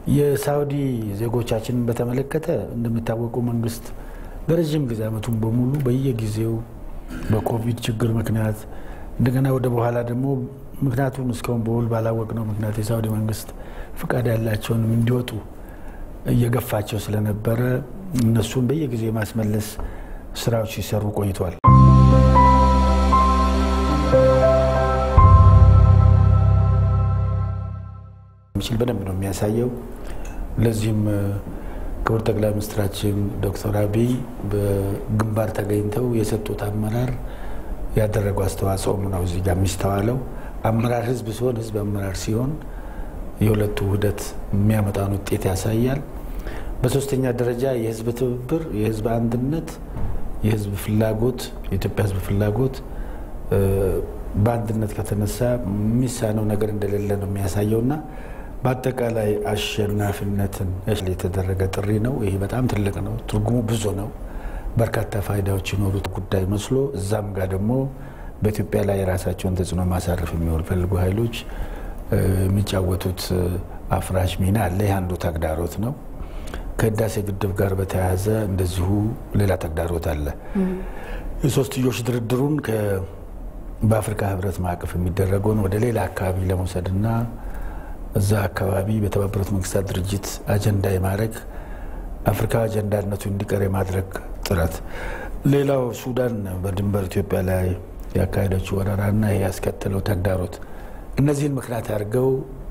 የሳውዲ ዜጎቻችንን በተመለከተ እንደሚታወቀው መንግስት በረዥም ጊዜ ዓመቱን በሙሉ በየጊዜው በኮቪድ ችግር ምክንያት እንደገና ወደ በኋላ ደግሞ ምክንያቱም እስካሁን በውል ባላወቅነው ምክንያት የሳውዲ መንግስት ፍቃድ ያላቸውንም እንዲወጡ እየገፋቸው ስለነበረ እነሱን በየጊዜው የማስመለስ ስራዎች ሲሰሩ ቆይቷል። የሚችል በደንብ ነው የሚያሳየው። ለዚህም ክቡር ጠቅላይ ሚኒስትራችን ዶክተር አብይ በግንባር ተገኝተው የሰጡት አመራር ያደረገው አስተዋጽኦም ነው እዚህ ጋር የሚስተዋለው። አመራር ህዝብ ሲሆን ህዝብ አመራር ሲሆን የሁለቱ ውህደት የሚያመጣውን ውጤት ያሳያል። በሶስተኛ ደረጃ የህዝብ ትብብር፣ የህዝብ አንድነት፣ የህዝብ ፍላጎት፣ የኢትዮጵያ ህዝብ ፍላጎት በአንድነት ከተነሳ የሚሳነው ነገር እንደሌለ ነው የሚያሳየው እና በአጠቃላይ አሸናፊነትን የተደረገ ጥሪ ነው። ይሄ በጣም ትልቅ ነው። ትርጉሙ ብዙ ነው። በርካታ ፋይዳዎች ይኖሩት ጉዳይ መስሎ እዛም ጋር ደግሞ በኢትዮጵያ ላይ የራሳቸውን ተጽዕኖ ማሳረፍ የሚፈልጉ ኃይሎች የሚጫወቱት አፍራሽ ሚና አለ። ይህ አንዱ ተግዳሮት ነው። ከህዳሴ ግድብ ጋር በተያያዘ እንደዚሁ ሌላ ተግዳሮት አለ። የሶስትዮሽ ድርድሩን በአፍሪካ ህብረት ማዕቀፍ የሚደረገውን ወደ ሌላ አካባቢ ለመውሰድና እዛ አካባቢ በተባበሩት መንግስታት ድርጅት አጀንዳ የማድረግ አፍሪካ አጀንዳነቱ እንዲቀር የማድረግ ጥረት፣ ሌላው ሱዳን በድንበር ኢትዮጵያ ላይ ያካሄደችው ወረራና ይህ ያስከተለው ተግዳሮት፣ እነዚህን ምክንያት አድርገው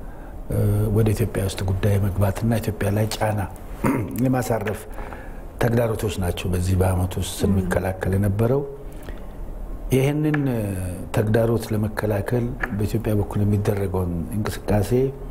ወደ ኢትዮጵያ ውስጥ ጉዳይ መግባትና ኢትዮጵያ ላይ ጫና የማሳረፍ ተግዳሮቶች ናቸው። በዚህ በአመት ውስጥ ስንከላከል የነበረው ይህንን ተግዳሮት ለመከላከል በኢትዮጵያ በኩል የሚደረገውን እንቅስቃሴ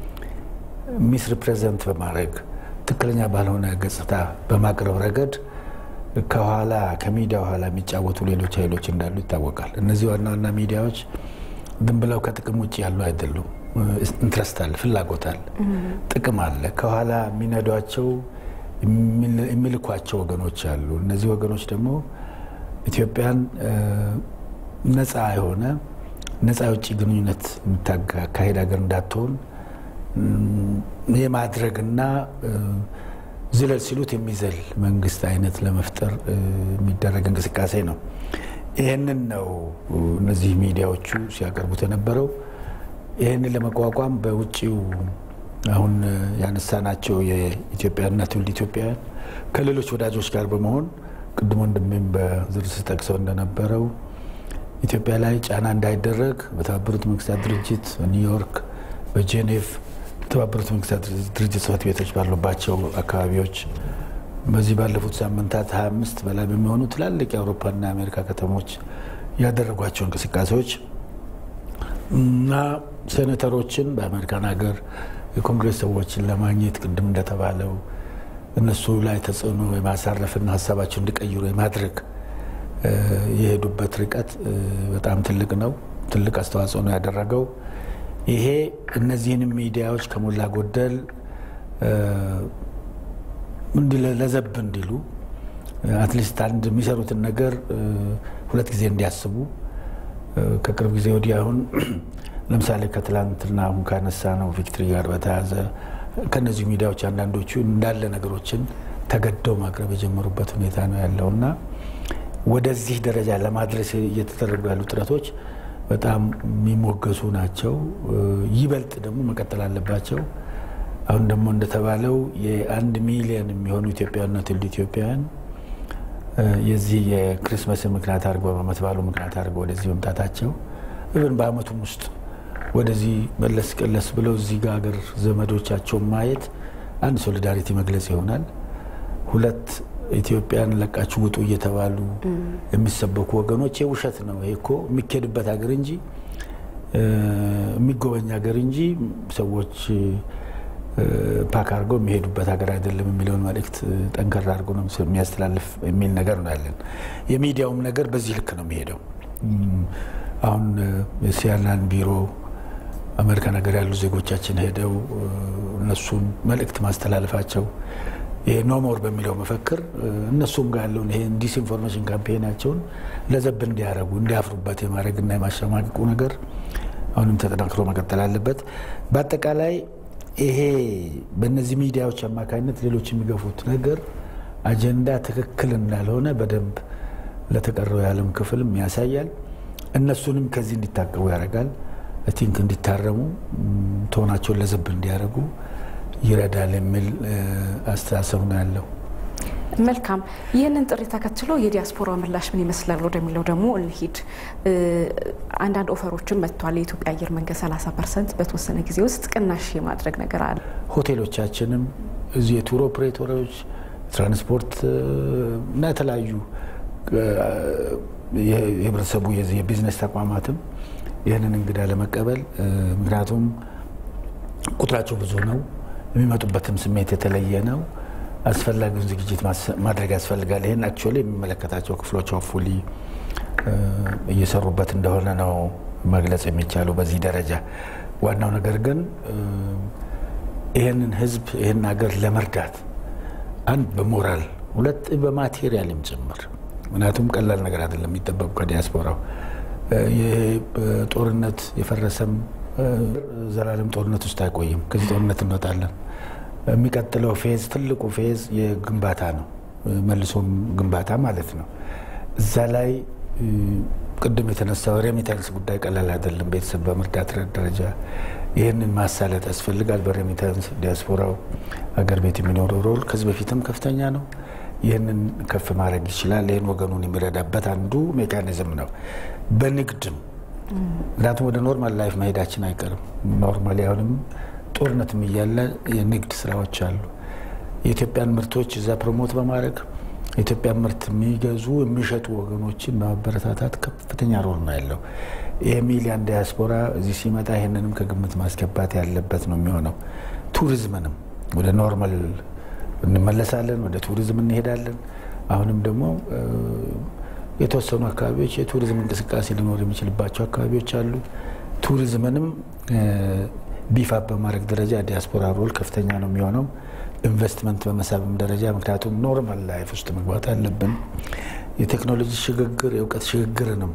ሚስ ሪፕሬዘንት በማድረግ ትክክለኛ ባልሆነ ገጽታ በማቅረብ ረገድ ከኋላ ከሚዲያ ኋላ የሚጫወቱ ሌሎች ኃይሎች እንዳሉ ይታወቃል። እነዚህ ዋና ዋና ሚዲያዎች ዝም ብለው ከጥቅም ውጭ ያሉ አይደሉም። ኢንትረስት አለ፣ ፍላጎት አለ፣ ጥቅም አለ። ከኋላ የሚነዷቸው የሚልኳቸው ወገኖች አሉ። እነዚህ ወገኖች ደግሞ ኢትዮጵያን ነፃ የሆነ ነፃ የውጭ ግንኙነት የምታካሄድ ሀገር እንዳትሆን የማድረግና ዝለል ሲሉት የሚዘል መንግስት አይነት ለመፍጠር የሚደረግ እንቅስቃሴ ነው። ይህንን ነው እነዚህ ሚዲያዎቹ ሲያቀርቡት የነበረው። ይህንን ለመቋቋም በውጭው አሁን ያነሳናቸው የኢትዮጵያና ትውልድ ኢትዮጵያውያን ከሌሎች ወዳጆች ጋር በመሆን ቅድሞ ወንድሜም በዝርዝር ጠቅሰው እንደነበረው ኢትዮጵያ ላይ ጫና እንዳይደረግ በተባበሩት መንግስታት ድርጅት በኒውዮርክ፣ በጄኔቭ የተባበሩት መንግስታት ድርጅት ጽሕፈት ቤቶች ባሉባቸው አካባቢዎች በዚህ ባለፉት ሳምንታት 25 በላይ በሚሆኑ ትላልቅ የአውሮፓና የአሜሪካ ከተሞች ያደረጓቸው እንቅስቃሴዎች እና ሴኔተሮችን በአሜሪካን ሀገር የኮንግሬስ ሰዎችን ለማግኘት ቅድም እንደተባለው እነሱ ላይ ተጽዕኖ የማሳረፍና ሀሳባቸው እንዲቀይሩ የማድረግ የሄዱበት ርቀት በጣም ትልቅ ነው። ትልቅ አስተዋጽኦ ነው ያደረገው። ይሄ እነዚህንም ሚዲያዎች ከሞላ ጎደል ለዘብ እንዲሉ አትሊስት አንድ የሚሰሩትን ነገር ሁለት ጊዜ እንዲያስቡ ከቅርብ ጊዜ ወዲህ አሁን ለምሳሌ ከትላንትና አሁን ካነሳ ነው ቪክትሪ ጋር በተያያዘ ከነዚህ ሚዲያዎች አንዳንዶቹ እንዳለ ነገሮችን ተገደው ማቅረብ የጀመሩበት ሁኔታ ነው ያለው እና ወደዚህ ደረጃ ለማድረስ እየተደረጉ ያሉ ጥረቶች በጣም የሚሞገሱ ናቸው። ይበልጥ ደግሞ መቀጠል አለባቸው። አሁን ደግሞ እንደተባለው የአንድ ሚሊዮን የሚሆኑ ኢትዮጵያውያንና ትውልደ ኢትዮጵያውያን የዚህ የክሪስመስን ምክንያት አድርገው በዓመት በዓሉ ምክንያት አድርገው ወደዚህ መምጣታቸው ኢቨን በዓመቱም ውስጥ ወደዚህ መለስ ቀለስ ብለው እዚህ ጋር ሀገር ዘመዶቻቸውን ማየት አንድ ሶሊዳሪቲ መግለጽ ይሆናል። ሁለት ኢትዮጵያን ለቃችሁ ውጡ እየተባሉ የሚሰበኩ ወገኖች የውሸት ነው። ይሄ እኮ የሚኬድበት ሀገር እንጂ የሚጎበኝ ሀገር እንጂ ሰዎች ፓክ አድርገው የሚሄዱበት ሀገር አይደለም የሚለውን መልእክት ጠንከር አድርጎ ነው የሚያስተላልፍ የሚል ነገር ነው ያለን። የሚዲያውም ነገር በዚህ ልክ ነው የሚሄደው። አሁን የሲያናን ቢሮ አሜሪካ ነገር ያሉ ዜጎቻችን ሄደው እነሱን መልእክት ማስተላለፋቸው ይሄ ኖሞር በሚለው መፈክር እነሱም ጋር ያለውን ይሄ ዲስኢንፎርሜሽን ካምፔናቸውን ለዘብ እንዲያደርጉ እንዲያፍሩበት የማድረግና የማሸማቀቁ ነገር አሁንም ተጠናክሮ መቀጠል አለበት። በአጠቃላይ ይሄ በእነዚህ ሚዲያዎች አማካኝነት ሌሎች የሚገፉት ነገር አጀንዳ ትክክል እንዳልሆነ በደንብ ለተቀረው የዓለም ክፍልም ያሳያል። እነሱንም ከዚህ እንዲታቀቡ ያደርጋል። ቲንክ እንዲታረሙ ትሆናቸውን ለዘብ እንዲያደርጉ ይረዳል የሚል አስተሳሰብ ነው ያለው። መልካም። ይህንን ጥሪ ተከትሎ የዲያስፖራ ምላሽ ምን ይመስላል ወደሚለው ደግሞ እንሂድ። አንዳንድ ኦፈሮችን መጥቷል። የኢትዮጵያ አየር መንገድ 30 ፐርሰንት በተወሰነ ጊዜ ውስጥ ቅናሽ የማድረግ ነገር አለ። ሆቴሎቻችንም እዚህ የቱር ኦፕሬተሮች፣ ትራንስፖርት እና የተለያዩ የህብረተሰቡ የቢዝነስ ተቋማትም ይህንን እንግዳ ለመቀበል ምክንያቱም ቁጥራቸው ብዙ ነው፣ የሚመጡበትም ስሜት የተለየ ነው። አስፈላጊውን ዝግጅት ማድረግ ያስፈልጋል። ይህን አክቹዋሊ የሚመለከታቸው ክፍሎች ሆፉሊ እየሰሩበት እንደሆነ ነው መግለጽ የሚቻለው በዚህ ደረጃ። ዋናው ነገር ግን ይህንን ህዝብ ይህን ሀገር ለመርዳት አንድ በሞራል ሁለት በማቴሪያልም ጭምር ምክንያቱም ቀላል ነገር አይደለም የሚጠበቁ ከዲያስፖራው ይሄ ጦርነት የፈረሰም ዘላለም ጦርነት ውስጥ አይቆይም። ከዚህ ጦርነት እንወጣለን። የሚቀጥለው ፌዝ ትልቁ ፌዝ የግንባታ ነው፣ መልሶም ግንባታ ማለት ነው። እዛ ላይ ቅድም የተነሳው ሬሚታንስ ጉዳይ ቀላል አይደለም። ቤተሰብ በመርዳት ደረጃ ይህንን ማሳለጥ ያስፈልጋል። በሬሚታንስ ዲያስፖራው አገር ቤት የሚኖረው ሮል ከዚህ በፊትም ከፍተኛ ነው። ይህንን ከፍ ማድረግ ይችላል። ይህን ወገኑን የሚረዳበት አንዱ ሜካኒዝም ነው። በንግድም ምክንያቱም ወደ ኖርማል ላይፍ መሄዳችን አይቀርም። ኖርማሊ አሁንም ጦርነትም እያለ የንግድ ስራዎች አሉ። የኢትዮጵያን ምርቶች እዛ ፕሮሞት በማድረግ የኢትዮጵያን ምርት የሚገዙ የሚሸጡ ወገኖችን በማበረታታት ከፍተኛ ሮል ነው ያለው። ይህ ሚሊያን ዲያስፖራ እዚህ ሲመጣ ይህንንም ከግምት ማስገባት ያለበት ነው የሚሆነው። ቱሪዝምንም ወደ ኖርማል እንመለሳለን፣ ወደ ቱሪዝም እንሄዳለን። አሁንም ደግሞ የተወሰኑ አካባቢዎች የቱሪዝም እንቅስቃሴ ሊኖር የሚችልባቸው አካባቢዎች አሉ። ቱሪዝምንም ቢፋ በማድረግ ደረጃ ዲያስፖራ ሮል ከፍተኛ ነው የሚሆነው። ኢንቨስትመንት በመሳብም ደረጃ ምክንያቱም ኖርማል ላይፍ ውስጥ መግባት አለብን። የቴክኖሎጂ ሽግግር፣ የእውቀት ሽግግርንም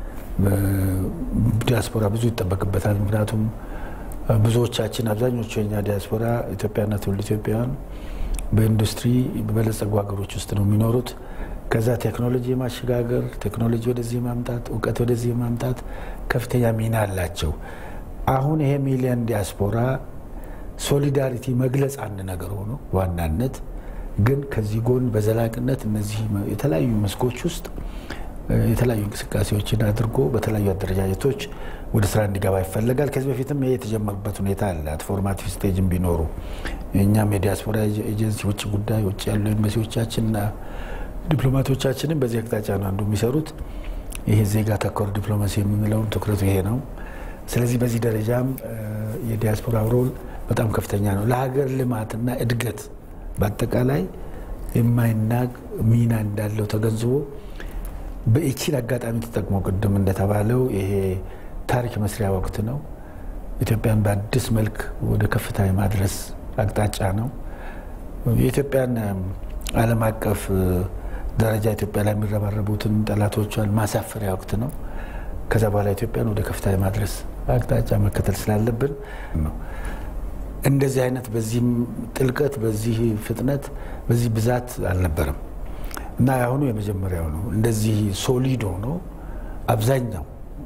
ዲያስፖራ ብዙ ይጠበቅበታል። ምክንያቱም ብዙዎቻችን አብዛኞቹ የኛ ዲያስፖራ ኢትዮጵያና ትውልድ ኢትዮጵያውያን በኢንዱስትሪ በበለጸጉ ሀገሮች ውስጥ ነው የሚኖሩት። ከዛ ቴክኖሎጂ ማሸጋገር፣ ቴክኖሎጂ ወደዚህ ማምጣት፣ እውቀት ወደዚህ ማምጣት ከፍተኛ ሚና አላቸው። አሁን ይሄ ሚሊዮን ዲያስፖራ ሶሊዳሪቲ መግለጽ አንድ ነገር ሆኖ በዋናነት ግን ከዚህ ጎን በዘላቂነት እነዚህ የተለያዩ መስኮች ውስጥ የተለያዩ እንቅስቃሴዎችን አድርጎ በተለያዩ አደረጃጀቶች ወደ ስራ እንዲገባ ይፈለጋል። ከዚህ በፊትም ይሄ የተጀመሩበት ሁኔታ አለ። ፎርማቲቭ ስቴጅም ቢኖሩ እኛም የዲያስፖራ ኤጀንሲ ውጭ ጉዳይ ውጭ ያሉ ኤምባሲዎቻችንና ዲፕሎማቶቻችንም በዚህ አቅጣጫ ነው አንዱ የሚሰሩት። ይሄ ዜጋ ተኮር ዲፕሎማሲ የምንለውም ትኩረቱ ይሄ ነው። ስለዚህ በዚህ ደረጃም የዲያስፖራ ሮል በጣም ከፍተኛ ነው። ለሀገር ልማትና እድገት በአጠቃላይ የማይናቅ ሚና እንዳለው ተገንዝቦ በኢቺን አጋጣሚ ተጠቅሞ ቅድም እንደተባለው ይሄ ታሪክ መስሪያ ወቅት ነው። ኢትዮጵያን በአዲስ መልክ ወደ ከፍታ የማድረስ አቅጣጫ ነው። የኢትዮጵያን ዓለም አቀፍ ደረጃ ኢትዮጵያ ላይ የሚረባረቡትን ጠላቶቿን ማሳፈሪያ ወቅት ነው። ከዛ በኋላ ኢትዮጵያን ወደ ከፍታ የማድረስ አቅጣጫ መከተል ስላለብን ነው። እንደዚህ አይነት በዚህ ጥልቀት፣ በዚህ ፍጥነት፣ በዚህ ብዛት አልነበረም እና የአሁኑ የመጀመሪያው ነው። እንደዚህ ሶሊድ ሆኖ አብዛኛው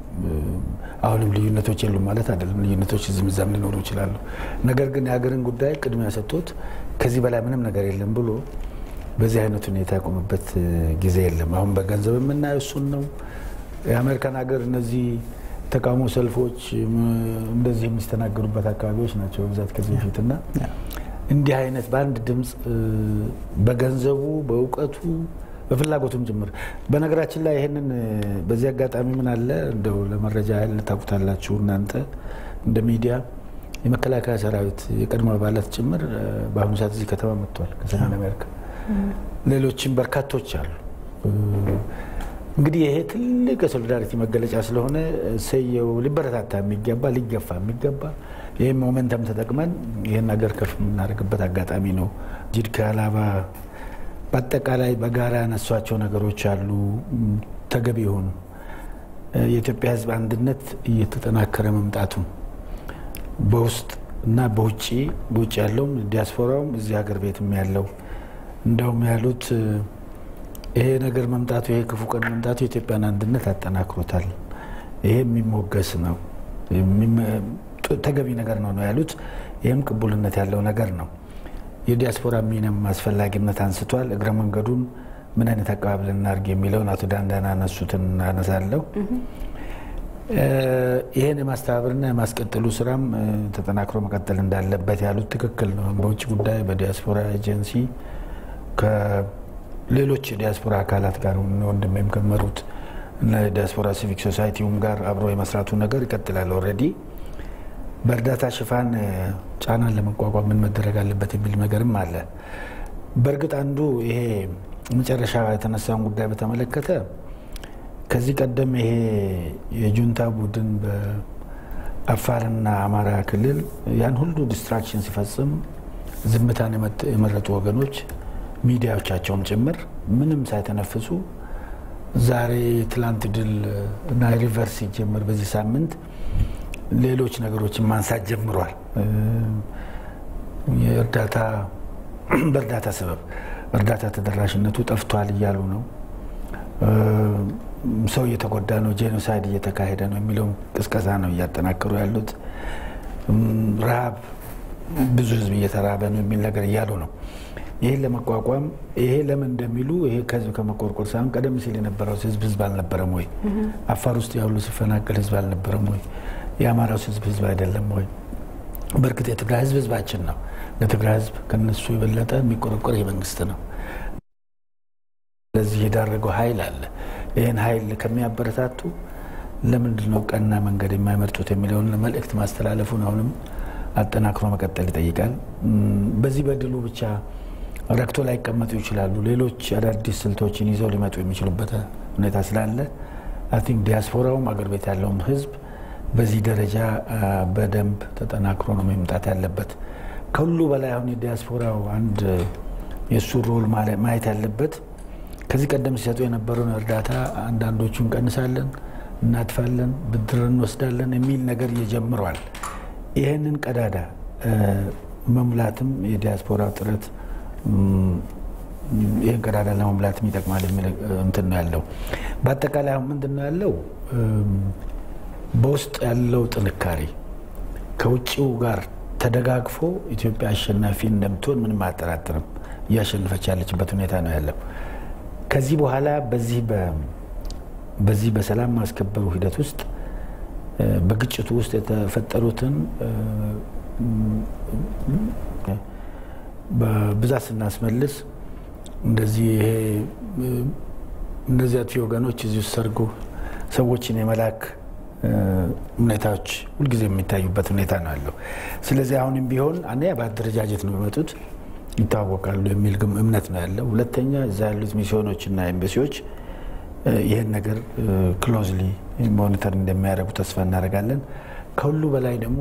አሁንም ልዩነቶች የሉም ማለት አይደለም። ልዩነቶች እዚህም እዛም ሊኖሩ ይችላሉ። ነገር ግን የሀገርን ጉዳይ ቅድሚያ ሰጥቶት ከዚህ በላይ ምንም ነገር የለም ብሎ በዚህ አይነት ሁኔታ ያቆመበት ጊዜ የለም። አሁን በገንዘብ የምናየው እሱን ነው። የአሜሪካን ሀገር እነዚህ ተቃውሞ ሰልፎች እንደዚህ የሚስተናገዱበት አካባቢዎች ናቸው በብዛት ከዚህ በፊት እና እንዲህ አይነት በአንድ ድምፅ በገንዘቡ በእውቀቱ በፍላጎቱም ጭምር በነገራችን ላይ ይህንን በዚህ አጋጣሚ ምን አለ እንደው ለመረጃ ያህል ታውቁታላችሁ እናንተ እንደ ሚዲያ የመከላከያ ሰራዊት የቀድሞ አባላት ጭምር በአሁኑ ሰዓት እዚህ ከተማ መጥቷል ከሰሜን አሜሪካ ሌሎችም በርካቶች አሉ እንግዲህ ይሄ ትልቅ የሶሊዳሪቲ መገለጫ ስለሆነ ሰየው ሊበረታታ የሚገባ ሊገፋ የሚገባ ይህም ሞመንተም ተጠቅመን ይህን ነገር ከፍ የምናደርግበት አጋጣሚ ነው። ጅድ ከአላባ በአጠቃላይ በጋራ ያነሷቸው ነገሮች አሉ። ተገቢ የሆኑ የኢትዮጵያ ሕዝብ አንድነት እየተጠናከረ መምጣቱን በውስጥ እና በውጭ በውጭ ያለውም ዲያስፖራውም እዚህ ሀገር ቤትም ያለው እንደውም ያሉት ይሄ ነገር መምጣቱ ይሄ ክፉ ቀን መምጣቱ የኢትዮጵያን አንድነት አጠናክሮታል። ይሄ የሚሞገስ ነው፣ ተገቢ ነገር ነው ነው ያሉት። ይህም ቅቡልነት ያለው ነገር ነው። የዲያስፖራ ሚናም አስፈላጊነት አንስቷል። እግረ መንገዱን ምን አይነት አቀባበል እናድርግ የሚለውን አቶ ዳንዳን አነሱትን አነሳለሁ። ይህን የማስተባበርና የማስቀጠሉ ስራም ተጠናክሮ መቀጠል እንዳለበት ያሉት ትክክል ነው። በውጭ ጉዳይ በዲያስፖራ ኤጀንሲ ከሌሎች የዲያስፖራ አካላት ጋር ወንድሜም ከመሩት ዲያስፖራ ሲቪክ ሶሳይቲውም ጋር አብሮ የመስራቱ ነገር ይቀጥላል። ኦልሬዲ በእርዳታ ሽፋን ጫናን ለመቋቋም ምን መደረግ አለበት የሚል ነገርም አለ። በእርግጥ አንዱ ይሄ መጨረሻ የተነሳውን ጉዳይ በተመለከተ ከዚህ ቀደም ይሄ የጁንታ ቡድን በአፋርና አማራ ክልል ያን ሁሉ ዲስትራክሽን ሲፈጽም ዝምታን የመረጡ ወገኖች ሚዲያዎቻቸውም ጭምር ምንም ሳይተነፍሱ ዛሬ ትላንት ድል እና ሪቨርስ ሲጀምር በዚህ ሳምንት ሌሎች ነገሮችን ማንሳት ጀምሯል። የእርዳታ በእርዳታ ሰበብ እርዳታ ተደራሽነቱ ጠፍቷል እያሉ ነው። ሰው እየተጎዳ ነው፣ ጄኖሳይድ እየተካሄደ ነው የሚለውን ቅስቀሳ ነው እያጠናከሩ ያሉት። ረሃብ ብዙ ህዝብ እየተራበ ነው የሚል ነገር እያሉ ነው። ይህን ለመቋቋም ይሄ ለምን እንደሚሉ ይሄ ከህዝብ ከመቆርቆር ሳይሆን ቀደም ሲል የነበረው ህዝብ ህዝብ አልነበረም ወይ? አፋር ውስጥ ያሉ ሲፈናቀል ህዝብ አልነበረም ወይ? የአማራው ህዝብ ህዝብ አይደለም ወይ? በእርግጥ የትግራይ ህዝብ ህዝባችን ነው። ለትግራይ ህዝብ ከነሱ የበለጠ የሚቆረቆር ይህ መንግስት ነው። ለዚህ የዳረገው ኃይል አለ። ይህን ኃይል ከሚያበረታቱ ለምንድን ነው ቀና መንገድ የማይመርጡት የሚለውን መልእክት ማስተላለፉን አሁንም አጠናክሮ መቀጠል ይጠይቃል። በዚህ በድሉ ብቻ ረክቶ ላይቀመጡ ይችላሉ። ሌሎች አዳዲስ ስልቶችን ይዘው ሊመጡ የሚችሉበት ሁኔታ ስላለ አይ ቲንክ ዲያስፖራውም አገር ቤት ያለውም ህዝብ በዚህ ደረጃ በደንብ ተጠናክሮ ነው መምጣት ያለበት። ከሁሉ በላይ አሁን የዲያስፖራው አንድ የእሱ ሮል ማየት ያለበት ከዚህ ቀደም ሲሰጡ የነበረውን እርዳታ አንዳንዶቹ እንቀንሳለን፣ እናጥፋለን፣ ብድር እንወስዳለን የሚል ነገር እየጀምረዋል። ይህንን ቀዳዳ መሙላትም የዲያስፖራ ጥረት ይህን ቀዳዳ ለመሙላትም ይጠቅማል የሚል እንትን ነው ያለው። በአጠቃላይ አሁን ምንድን ነው ያለው በውስጥ ያለው ጥንካሬ ከውጭው ጋር ተደጋግፎ ኢትዮጵያ አሸናፊ እንደምትሆን ምንም አያጠራጥርም። እያሸነፈች ያለችበት ሁኔታ ነው ያለው። ከዚህ በኋላ በዚህ በዚህ በሰላም ማስከበሩ ሂደት ውስጥ በግጭቱ ውስጥ የተፈጠሩትን በብዛት ስናስመልስ እንደዚህ ይሄ እነዚህ አጥፊ ወገኖች እዚህ ውስጥ ሰርጎ ሰዎችን የመላክ ሁኔታዎች ሁልጊዜ የሚታዩበት ሁኔታ ነው ያለው። ስለዚህ አሁንም ቢሆን አንደኛ በአደረጃጀት ነው የሚመጡት ይታወቃሉ የሚል እምነት ነው ያለው። ሁለተኛ እዛ ያሉት ሚስዮኖችና ኤምባሲዎች ይህን ነገር ክሎዝሊ ሞኒተር እንደሚያደርጉ ተስፋ እናደርጋለን። ከሁሉ በላይ ደግሞ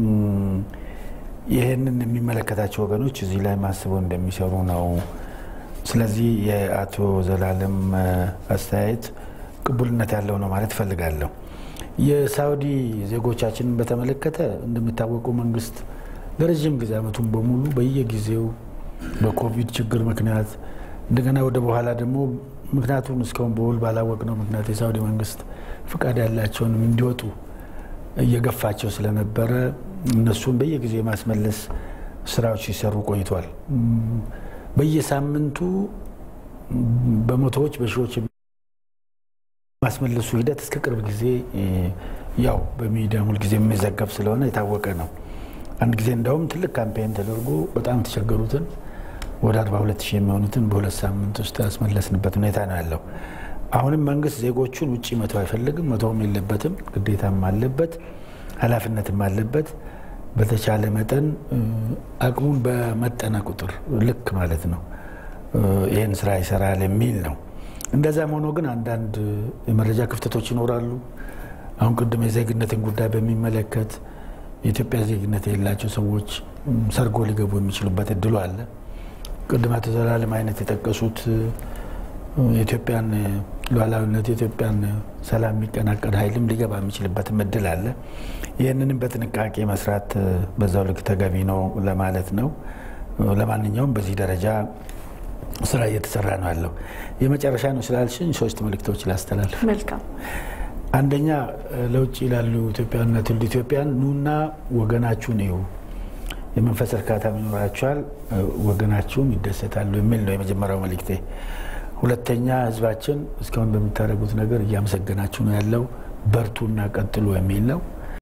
ይህንን የሚመለከታቸው ወገኖች እዚህ ላይ ማስበው እንደሚሰሩ ነው። ስለዚህ የአቶ ዘላለም አስተያየት ቅቡልነት ያለው ነው ማለት እፈልጋለሁ። የሳውዲ ዜጎቻችንን በተመለከተ እንደሚታወቀው መንግስት ለረዥም ጊዜ ዓመቱን በሙሉ በየጊዜው በኮቪድ ችግር ምክንያት እንደገና ወደ በኋላ ደግሞ ምክንያቱም እስካሁን በውል ባላወቅ ነው ምክንያት የሳውዲ መንግስት ፍቃድ ያላቸውንም እንዲወጡ እየገፋቸው ስለነበረ እነሱን በየጊዜው የማስመለስ ስራዎች ሲሰሩ ቆይቷል። በየሳምንቱ በመቶዎች በሺዎች ማስመለሱ ሂደት እስከ ቅርብ ጊዜ ያው በሚዲያ ሁልጊዜ የሚዘገብ ስለሆነ የታወቀ ነው። አንድ ጊዜ እንደውም ትልቅ ካምፔን ተደርጎ በጣም የተቸገሩትን ወደ 42 ሺህ የሚሆኑትን በሁለት ሳምንት ውስጥ ያስመለስንበት ሁኔታ ነው ያለው። አሁንም መንግስት ዜጎቹን ውጭ መተው አይፈልግም፣ መተውም የለበትም፣ ግዴታም አለበት፣ ኃላፊነትም አለበት። በተቻለ መጠን አቅሙን በመጠነ ቁጥር ልክ ማለት ነው ይህን ስራ ይሰራል የሚል ነው። እንደዛም ሆኖ ግን አንዳንድ የመረጃ ክፍተቶች ይኖራሉ። አሁን ቅድም የዜግነትን ጉዳይ በሚመለከት የኢትዮጵያ ዜግነት የሌላቸው ሰዎች ሰርጎ ሊገቡ የሚችሉበት እድሉ አለ። ቅድም አቶ ዘላለም አይነት የጠቀሱት የኢትዮጵያን ሉዓላዊነት የኢትዮጵያን ሰላም የሚቀናቀን ኃይልም ሊገባ የሚችልበትም እድል አለ። ይህንንም በጥንቃቄ መስራት በዛው ልክ ተገቢ ነው ለማለት ነው። ለማንኛውም በዚህ ደረጃ ስራ እየተሰራ ነው ያለው። የመጨረሻ ነው ስላልሽኝ ሶስት መልእክቶች ላስተላልፍ። መልካም አንደኛ ለውጭ ላሉ ኢትዮጵያውያንና ትውልደ ኢትዮጵያን ኑና ወገናችሁን እዩ፣ የመንፈስ እርካታ ይኖራችኋል፣ ወገናችሁም ይደሰታሉ የሚል ነው የመጀመሪያው መልእክቴ። ሁለተኛ ህዝባችን እስካሁን በምታደርጉት ነገር እያመሰገናችሁ ነው ያለው፣ በርቱና ቀጥሉ የሚል ነው።